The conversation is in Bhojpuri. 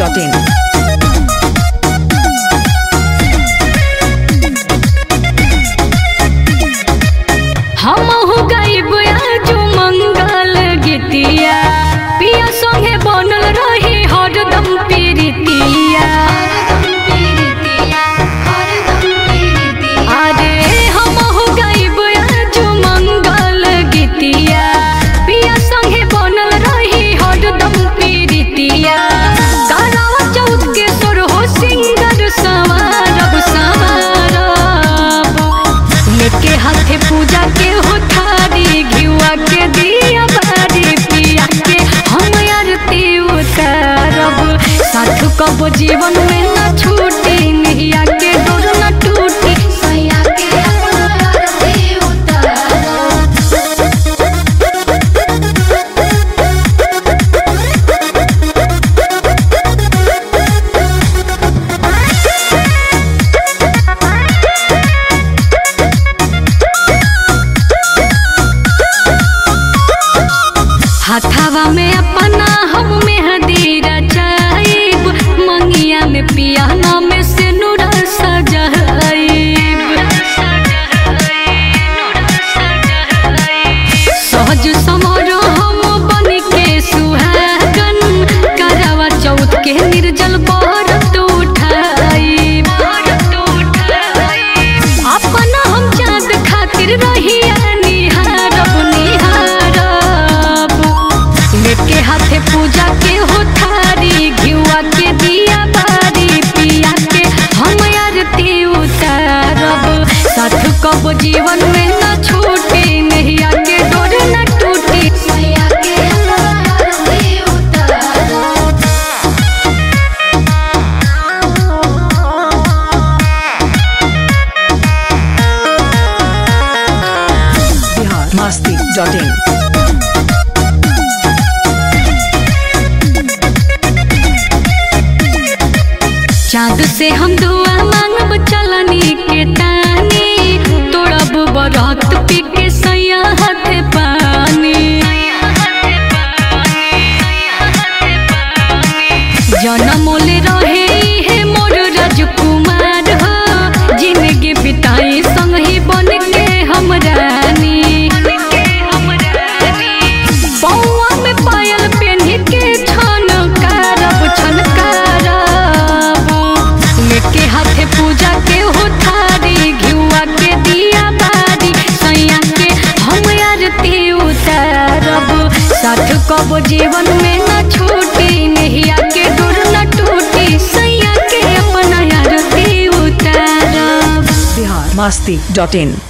masti.in. हम हो गाइब आज मंगल गीतिया पिया संगे बनल रही हरदम पीरितिया अरे हम हो गाइब आज मंगल गीतिया पिया संगे बनल रही हरदम पीरितिया कालावा चौथ के सुर हो सिंगर सवारब सवारब लेके हाथे पूजा के हो थारी घिवा के दिया बारी पिया के हम आरती उतारब साथ कब जीवन में न छूटी नैया के डोर न टूटी सैया के अपन आरती उतारब हाथावा में अपना हम मेहंदी रचाइब मंगिया में पियाना में से नूरा सजाइब सहज समर हम बन के सुहागन करवा चौथ के निर्जल बरत उठाइब अपना हम चाँद खातिर रहिया निहारब निहारब लेके हाथे पूजा के हो थारी घिवा के दिया बारी पिया के हम आरती उतारब साथ कब जीवन में न छूटी नैया के डोर न टूटी सैया के आरती उतारब Bihar masti.in. चाँद से हम दुआ मांगब चलनी के तानी तोड़ब बरत पी के सैया हाथे पानी जनमोले रहे हे मोर राजकुमार हो जिंदगी बिताई संग ही बन के हम रानी बौआ में पायल पेन्ही के छन कारब छन कारब लेके हाथे पूजा के हो थारी घिउआ के दिया बारी सैया के हम आरती उतारब साथ कब जीवन में न छूटी नैया के डोर न टूटी सैया के अपना आरती उतारब Bihar masti.in.